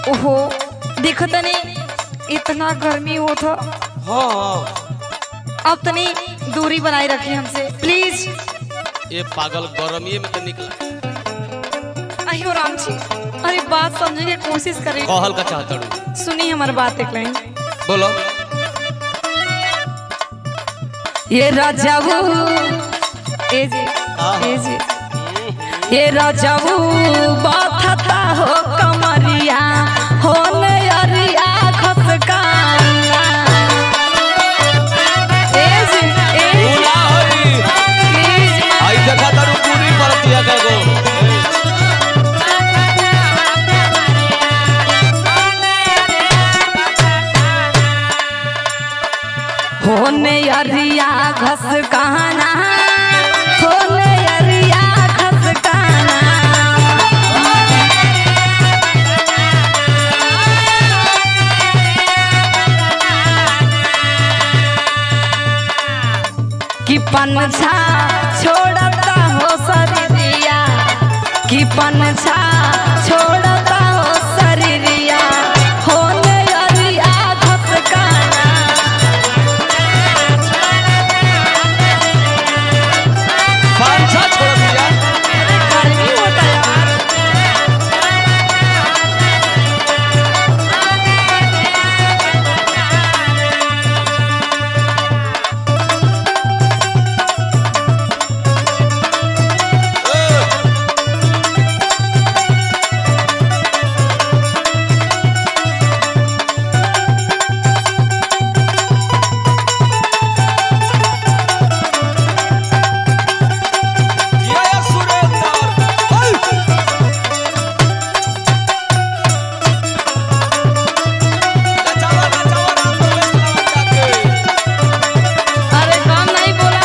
ओहो देखो तनी इतना गर्मी होत ह हाँ हाँ अब तनी दूरी बनाए रखी हमसे प्लीज ये पागल गरमिए में तो निकला अयो राम जी अरे बात समझने की कोशिश करें कहल का चाहता हूँ सुनी हमारी बात एक लाइन बोलो ये राजाऊ ए जी ए जी ये राजाऊ बाथता हो कमरिया हो नरिया खसकाना ए जी ए जी पूरा होई प्लीज आई देखा तारू पूरी परतिया का गो होने अरिया घस कहना होने अरिया घस कहना कि पंछा छोड़ता हो शरीरिया कि पंछा छोड़ता हो शरीरिया होने अरिया घस कहना पांचा छोड़ दिया गर्मी होता है यार ये ये सुरेंद्र ओए नचावा नचावा राम बोले जाके अरे काम नहीं बोला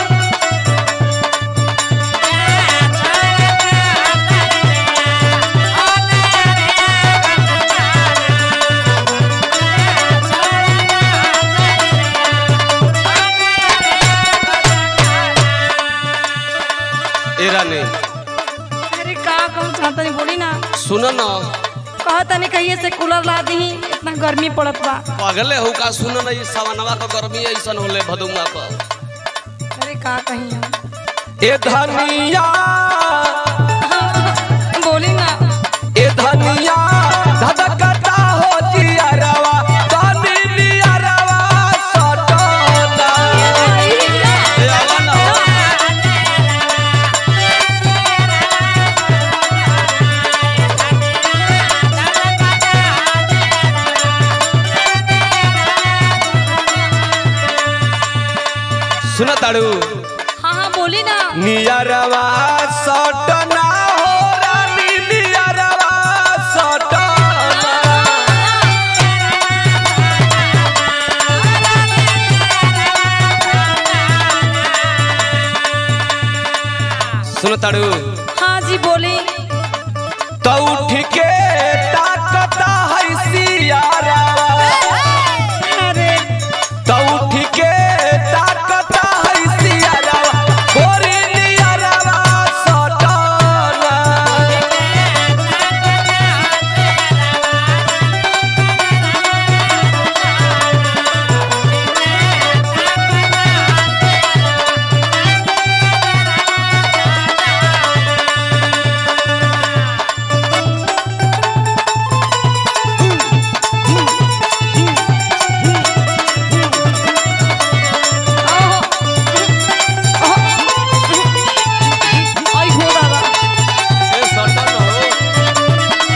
ए रानी अरे का कहूँ चाहता नहीं बोली ना सुनो ना कहा तनी कहिए से कूलर ला दी इतना गर्मी पड़त बा पगले हो का सुनो ना ये सवनवा का गर्मी ऐसन होले भदुमा का अरे का कही हम ए धनिया बोली ना ए धनिया धधकता हो जियरवा तनी लियरवा सटना ए आवा ना हो। सुन ताड़ू हाँ हाँ बोली ना नियरवा सटना हो रानी नियरवा सटना सुन ताड़ू हाँ जी बोली तो उठ के ताकता है सियारा अरे तो उठ के ताकता है सियारा गोरी नियरवा सटना ओहो। ओहो। आई हो दादा ए सटन हो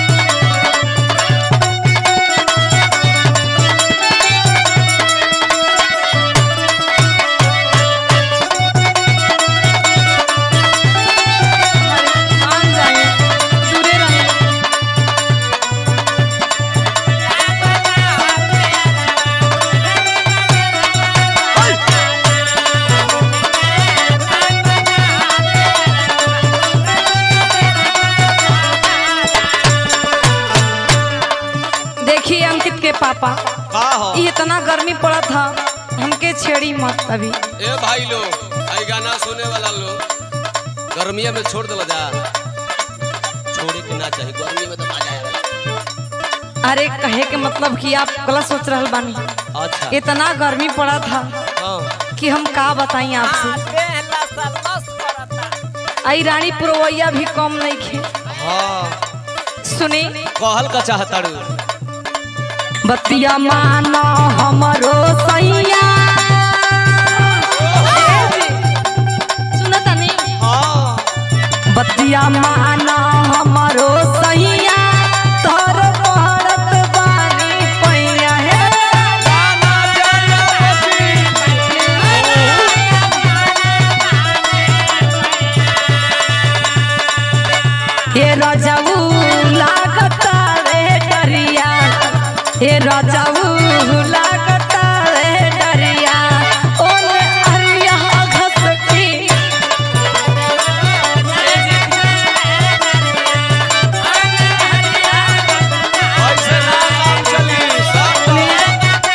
मान जाए दूरे रहे देखिए अंकित के पापा का हो ये इतना गर्मी पड़ा था हमके छेड़ी मत अभी ए भाई लो आई गाना सुने वाला लो गर्मिया में छोड़ दो जा छोड़े के ना चाहिए गर्मी में तो मजा आएगा अरे कहे के मतलब कि आप गलत सोच रहल बानी अच्छा इतना गर्मी पड़ा था हाँ कि हम का बताई आपसे आई रानी पुरवैया भी कम नहीं खे हाँ सुनी कहल का चाहताड़ू बतिया मानो हमरो सैया सुनता नहीं हाँ बतिया माना हमारो सैया तोर पहरत बानी पैया हे हे रजाऊ लागता रे डरिया हे रजाऊ लागता रे डरिया ओने अरिया घसकी ऐसे ना काम चली सब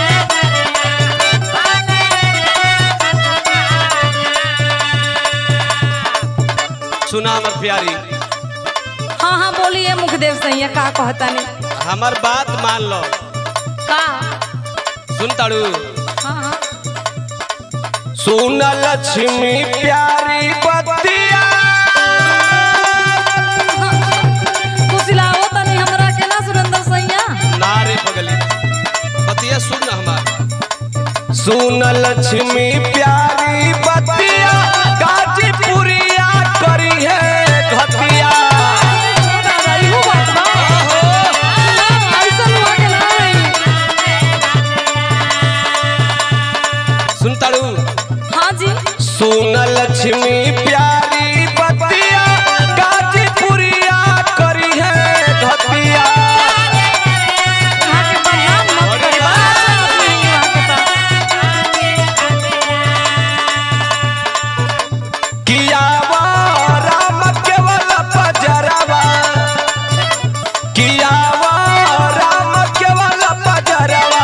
सुना हमर प्यारी हाँ हाँ बोलिए मुखदेव सैया का कहता नहीं हमर बात मान लो का सुन ताड़ू हाँ हाँ सुन लक्ष्मी प्यारी बतिया कुशलाओ तनी हमरा के ना सुरेंद्र सैया नारे पगली बतिया सुन ना हमार सुन लक्ष्मी प्यारी बतिया गाजीपुरिया करी है घटिया इहो बात बा ना, ऐसन हुआ के नहीं सुन ताड़ू हाँ जी सुन लक्ष्मी प्यारी बतिया गाजीपुरिया करी है घटिया यहाँ के बदनाम मत करे बा आदमी यहाँ के तो। कियावा राम केवल पजरवा कियावा राम केवल पजरवा